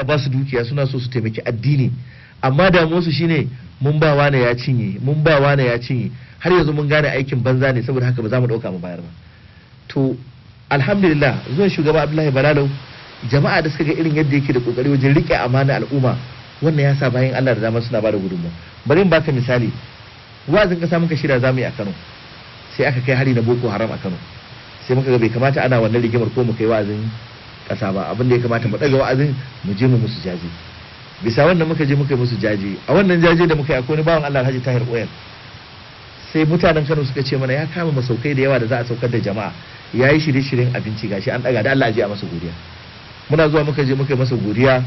a ba su dukiya suna so su taimaki addini amma damuwarsu shine mun ba wane ya cinye mun ba wane ya cinye har yanzu mun gane aikin banza ne saboda haka ba za mu dauka mu bayar ba to alhamdulillah zuwan shugaba abdullahi balalau jama'a da suka ga irin yadda yake da kokari wajen rike amana al'umma wannan ya sa bayan Allah da dama suna bada gudunmawa bari in baka misali wa'azin kasa muka shirya zamu yi a Kano sai aka kai hari na Boko Haram a Kano sai muka ga bai kamata ana wannan rigimar ko mu kai wa'azin kasa ba abin da ya kamata mu daga wa'azin mu je mu musu jaje bisa wannan muka je muka yi musu jaje a wannan jaje da muka yi akwai wani bawan Allah Alhaji Tahir Oyal sai mutanen Kano suka ce mana ya kama masaukai da yawa da za a saukar da jama'a ya yi shirye-shiryen abinci gashi an daga da Allah ya je a masa godiya muna zuwa muka je muka yi masa godiya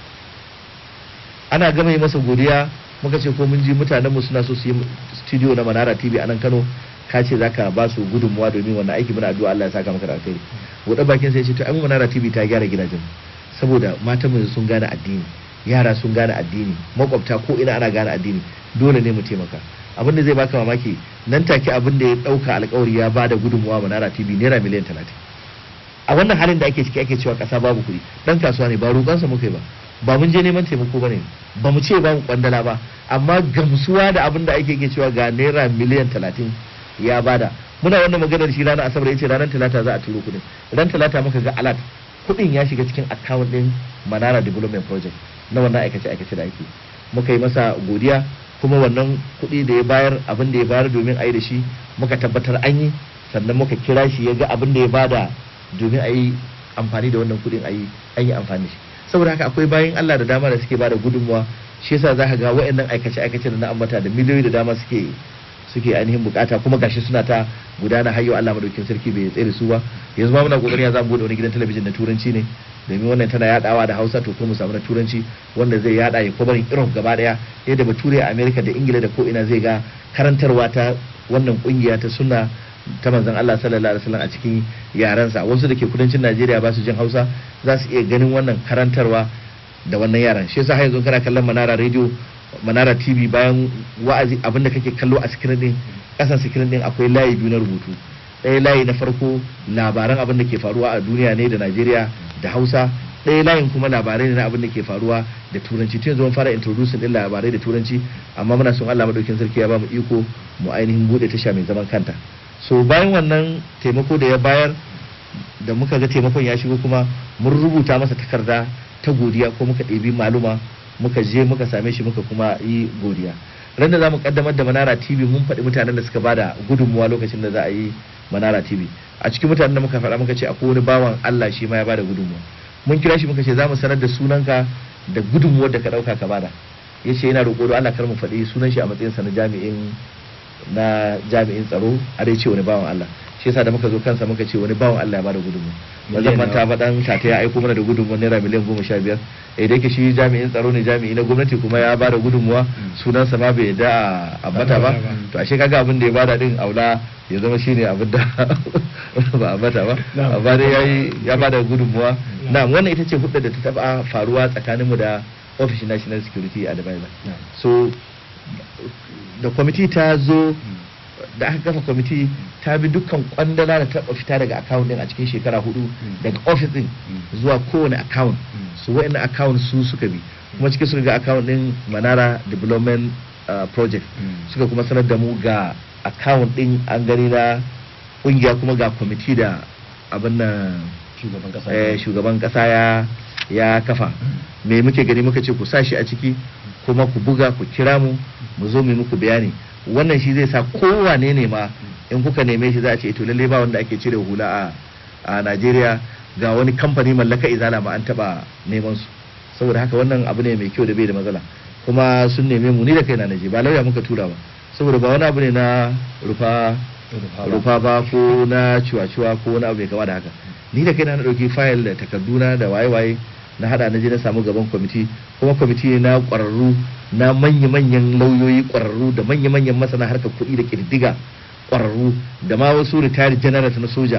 ana gama yi masa godiya muka ce ko mun ji mutanen mu suna so su yi studio na Manara TV a nan Kano ka ce zaka ba su gudunmuwa domin wannan aiki muna addu'a Allah ya saka maka da alkhairi buɗe bakin sai ya ce to ai mu Manara TV ta gyara gidajen saboda matan mu sun gane addini yara sun gane addini makwabta ko ina ana gane addini dole ne mu taimaka abin da zai baka mamaki nan take abin da ya dauka alkawari ya bada gudunmuwa Manara TV naira miliyan 30 a wannan halin da ake ciki ake cewa kasa babu kuɗi dan kasuwa ne ba roƙonsa muka yi ba ba mun je neman taimako bane ba mu ce ba mu kwandala ba amma gamsuwa da abin da ake ke cewa ga naira miliyan talatin ya bada muna wannan maganar shi ranar asabar yace ranar talata za a turo kuɗin ran talata muka ga alat kuɗin ya shiga cikin account din Manara Development Project na wannan aikace aikace da ake muka yi masa godiya kuma wannan kuɗi da ya bayar abin da ya bayar domin a yi da shi muka tabbatar an yi sannan muka kira shi ya ga abin da ya bada domin a yi amfani da wannan kuɗin a yi an yi amfani da shi saboda haka akwai bayan Allah da dama da suke bada gudunmuwa shi yasa zaka ga waɗannan aikace aikace da na ambata da miliyoyi da dama suke suke ainihin bukata kuma gashi suna ta gudana har yau Allah madaukin sarki bai tsere su ba yanzu ma muna kokarin ya zamu bude wani gidan talabijin na turanci ne domin wannan tana yadawa da Hausa to kuma mu samu na turanci wanda zai yada ya kwabarin Europe gaba daya yadda bature a America da Ingila da ko ina zai ga karantarwa ta wannan kungiya ta sunna ta manzon Allah sallallahu alaihi wasallam a cikin yarensa wasu da ke kudancin Najeriya ba su jin Hausa za su iya ganin wannan karantarwa da wannan yaran shi yasa har yanzu kana kallon Manara Radio Manara TV bayan wa'azi abinda kake kallo a screen din kasan screen din akwai layi biyu na rubutu ɗaya layi na farko labaran abin da ke faruwa a duniya ne da Najeriya da Hausa ɗaya layin kuma labarai ne na abin da ke faruwa da turanci tun yanzu mun fara introducing din labarai da turanci amma muna son Allah madaukin sarki ya ba mu iko mu ainihin bude tasha mai zaman kanta so bayan wannan taimako da ya bayar da muka ga taimakon ya shigo kuma mun rubuta masa takarda ta godiya ko muka ɗebi maluma muka je muka same shi muka kuma yi godiya ran da za mu kaddamar da manara tv mun faɗi mutanen da suka bada gudunmuwa lokacin da za a yi manara tv a cikin mutanen da muka faɗa muka ce akwai wani bawan allah shi ma ya bada gudunmuwa mun kira shi muka ce za mu sanar da sunanka da gudunmuwar da ka ɗauka ka bada ya ce yana roƙo allah kar mu faɗi sunan shi a matsayinsa na jami'in na jami'in tsaro a dai ce wani bawan Allah shi yasa da muka zo kansa muka ce wani bawan Allah ya bada gudunmu ba zan manta ba dan tata ya aiko mana da gudunmu naira miliyan goma sha biyar eh da yake shi jami'in tsaro ne jami'i na gwamnati kuma ya bada gudunmuwa sunansa ma bai da a ambata ba to ashe kaga abin da ya bada din aula ya zama shine abin da ba a bata ba amma dai yayi ya bada gudunmuwa na wannan ita ce hudda da ta taba faruwa tsakaninmu da ofishin national security advisor so da kwamiti ta zo da aka kafa kwamiti ta bi dukkan kwandala da taɓa fita daga account din a cikin shekara hudu daga office din zuwa kowane account su wa'in account su suka bi kuma cikin suka ga account din manara development uh, project suka kuma sanar da mu ga account din an gani na kungiya kuma ga kwamiti da abin nan shugaban kasa ya ya kafa me muke gani muka ce ku sa shi a ciki kuma ku buga ku kira mu mu zo mu muku bayani wannan shi zai sa kowane ne ma in kuka neme shi za a ce to lalle ba wanda ake cire hula a a Najeriya ga wani kamfani mallaka izala ma an taba neman su saboda haka wannan abu ne mai kyau da bai da matsala kuma sun neme mu ni da kaina naje ba lauya muka tura ba saboda ba wani abu ne na rufa rufa ba ko na ciwa-ciwa ko wani abu mai kama da haka ni da kaina na dauki fayil da takarduna da waye-waye na hada na je na samu gaban kwamiti kuma kwamiti ne na kwararru na manya-manyan lauyoyi kwararru da manya-manyan masana harkar kuɗi da ƙididdiga kwararru da ma wasu retired generals na soja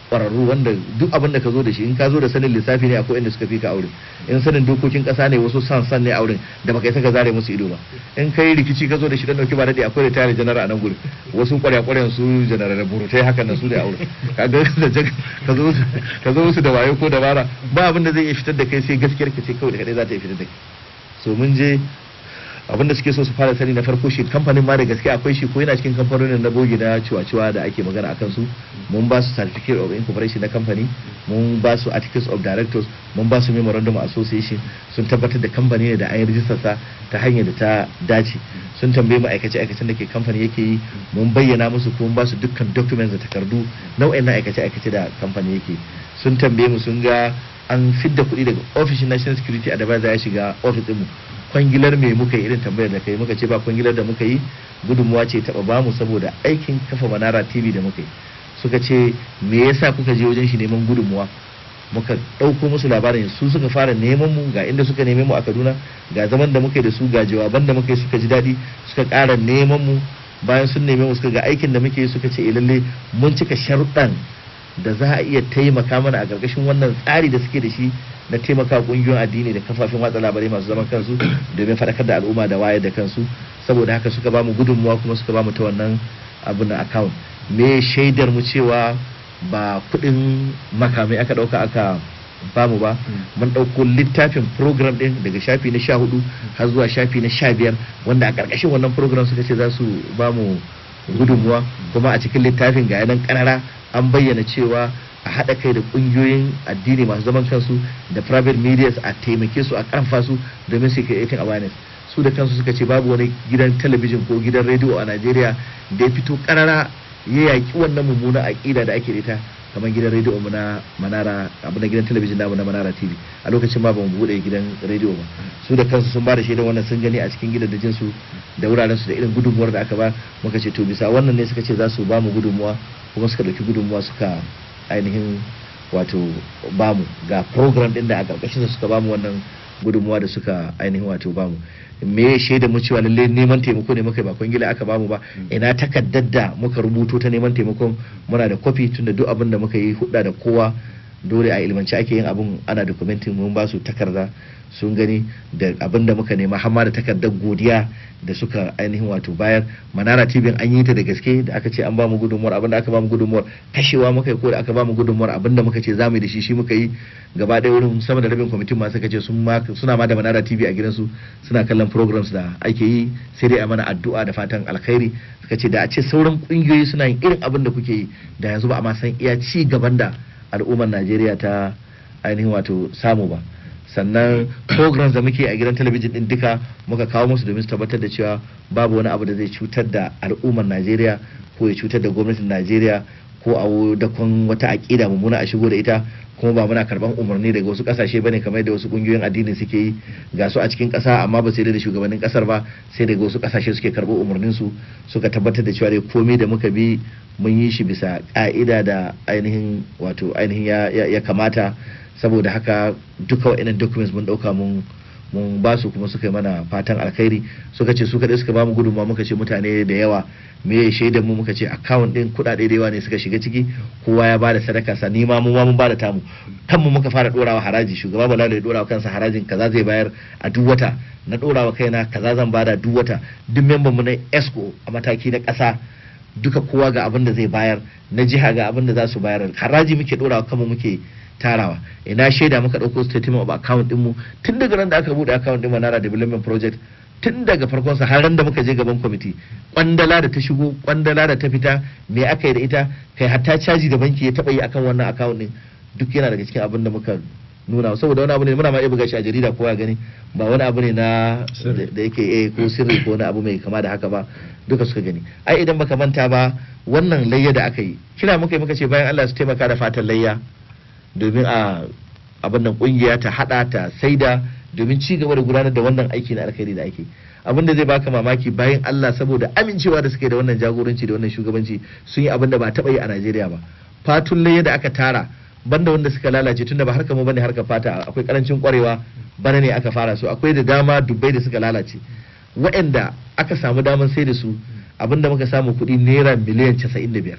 kwararru wanda duk abin da ka zo da shi in ka zo da sanin lissafi ne akwai inda suka fi ka aure in sanin dokokin kasa ne wasu san san ne auren da baka isa ka zare musu ido ba in kai rikici ka zo da shi dan dauki ba dade akwai da tayar janar a nan gurin wasu kwarya kwaryan su janar da burutai haka nan su da aure ka ga da jag- ka zo ka zo musu da wayo ko dabara ba abin da zai iya fitar da kai sai gaskiyar ka ce kawai da kadai za ta iya fitar da kai so mun je abinda suke so su fara sani na farko shi kamfanin ma da gaske akwai shi ko yana cikin kamfanonin na bogi na ciwa-ciwa da ake magana akan su mun ba su certificate of incorporation na kamfani mun ba su articles of directors mun ba su memorandum of association sun tabbatar da kamfani ne da an yi rijistar sa ta hanyar da ta dace sun tambaye mu aikace aikacen da ke kamfani yake yi mun bayyana musu kuma mun ba su dukkan documents da takardu nau'in na aikace aikace da kamfani yake yi. sun tambaye mu sun ga an fidda kuɗi daga ofishin national security advisor ya shiga ofis ɗinmu kwangilar me muka yi irin tambayar da kai muka ce ba kwangilar da muka yi gudunmuwa ce taɓa bamu saboda aikin kafa manara tv da muka yi suka ce me yasa kuka je wajen shi neman gudunmuwa muka ɗauko musu labarin su suka fara neman mu ga inda suka neme mu a kaduna ga zaman da muka yi da su ga jawaban da muka yi suka ji daɗi suka ƙara neman mu bayan sun neme mu suka ga aikin da muke yi suka ce eh lalle mun cika sharuɗan da za a iya taimaka mana a ƙarƙashin wannan tsari da suke da shi na taimaka ƙungiyoyin addini da kafafen watsa labarai masu zaman kansu domin faɗakar da al'umma da wayar da kansu saboda haka suka ba mu gudunmuwa kuma suka ba mu ta wannan abin na account me shaidar mu cewa ba kuɗin makamai aka ɗauka aka ba mu ba mun ɗauko littafin program ɗin daga shafi na sha hudu har zuwa shafi na sha biyar wanda a ƙarƙashin wannan program suka ce za su ba mu gudunmuwa kuma a cikin littafin ga yanan ƙarara an bayyana cewa a haɗa kai da ƙungiyoyin addini masu zaman kansu da private media a taimake su a ƙarfa su domin su creating awareness su da kansu suka ce babu wani gidan talabijin ko gidan rediyo a Najeriya da ya fito ƙarara ya yaƙi wannan mummunan aƙida da ake da ita kamar gidan rediyo mu na Manara abu na gidan talabijin namu na Manara TV a lokacin ma ba mu buɗe gidan rediyo ba su da kansu sun ba da shaidar wannan sun gani a cikin gidajen su da wuraren su da irin gudunmuwar da aka ba muka ce to bisa wannan ne suka ce za su ba mu gudunmuwa kuma suka ɗauki gudunmuwa suka ainihin wato bamu ga program din da a ƙarƙashin suka bamu wannan gudunmuwa da suka ainihin wato bamu me ya shaida mu cewa lalle neman taimako ne muka yi ba kwangila aka bamu ba ina takaddar da muka rubuto ta neman taimakon muna da kwafi tunda duk abin da muka yi hudda da kowa dole a ilmanci ake yin abun ana documenting mun ba su takarda sun gani da abin da muka nema har ma da takardar godiya da suka ainihin wato bayar manara tv an yi ta da gaske da aka ce an ba mu gudunmuwar abin da aka ba mu gudunmuwar kashewa muka yi ko da aka ba mu gudunmuwar abin da muka ce za mu yi da shi shi muka yi gaba ɗaya wurin sama da rabin kwamitin ma suka ce sun ma suna ma da manara tv a gidansu suna kallon programs da ake yi sai dai a mana addu'a da fatan alkhairi suka ce da a ce sauran kungiyoyi suna yin irin abin da kuke yi da yanzu ba a ma san iya ci gaban da al'ummar najeriya ta ainihin wato samu ba sannan programs da muke a gidan talabijin din duka muka kawo musu domin su tabbatar da cewa babu wani abu da zai cutar da al'ummar najeriya ko ya cutar da gwamnatin najeriya ko a dakon wata aƙida mummuna a shigo da ita kuma ba muna karban umarni daga wasu kasashe bane kamar da wasu kungiyoyin addini suke yi ga su a cikin kasa amma ba sai da shugabannin kasar ba sai daga wasu kasashe suke karɓo umarnin su suka tabbatar da cewa dai komai da muka bi mun yi shi bisa ka'ida da ainihin wato ainihin ya, ya, ya kamata saboda haka duka wa'annan documents mun dauka mun mun ba su kuma suka yi mana fatan alkhairi suka ce su kaɗai suka ba mu gudunmawa muka ce mutane da yawa me ya shaidan mu muka ce account din kuɗaɗe da yawa ne suka shiga ciki kowa ya bada sadaka sa ni ma mu ma mun bada tamu kanmu muka fara dorawa haraji shugaba bala ya dora kansa harajin kaza zai bayar a duk wata na dorawa kaina kaza zan bada duk wata duk memban mu na esco a mataki na ƙasa duka kowa ga abin da zai bayar na jiha ga abin da za su bayar haraji muke dorawa kanmu muke tarawa ina shaida muka dauko statement of account din mu tun daga ran da aka bude account din Manara Development Project tun daga farkon sa har ran da muka je gaban kwamiti kwandala da ta shigo kwandala da ta fita me aka yi da ita kai hatta caji da banki ya taba yi akan wannan account din duk yana daga cikin abin da muka nuna saboda wani abu ne muna ma iya buga shi a jarida kowa ya gani ba wani abu ne na da yake eh ko sirri ko wani abu mai kama da haka ba duka suka gani ai idan baka manta ba wannan layya da aka yi kira muka yi muka ce bayan Allah su taimaka da fatan layya domin a abin nan kungiya ta hada ta saida domin ci gaba da gudanar da wannan aiki na alkhairi da ake abin da zai baka mamaki bayan Allah saboda amincewa da suke da wannan jagoranci da wannan shugabanci sun yi abin da ba taba yi a Najeriya ba fatun layya da aka tara banda wanda suka lalace tunda ba harkar mu bane harkar fata akwai karancin kwarewa bana ne aka fara su akwai da dama dubbai da suka lalace waɗanda aka samu daman sai da su abinda muka samu kuɗi naira miliyan 95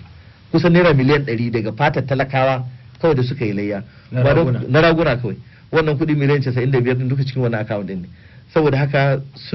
kusan naira miliyan ɗari daga fatar talakawa kawai da suka yi layya Na Ba don- raguna. na raguna kawai wannan kuɗi miliyan casa'in da biyar ɗin duka cikin wannan akawun ɗin ne saboda haka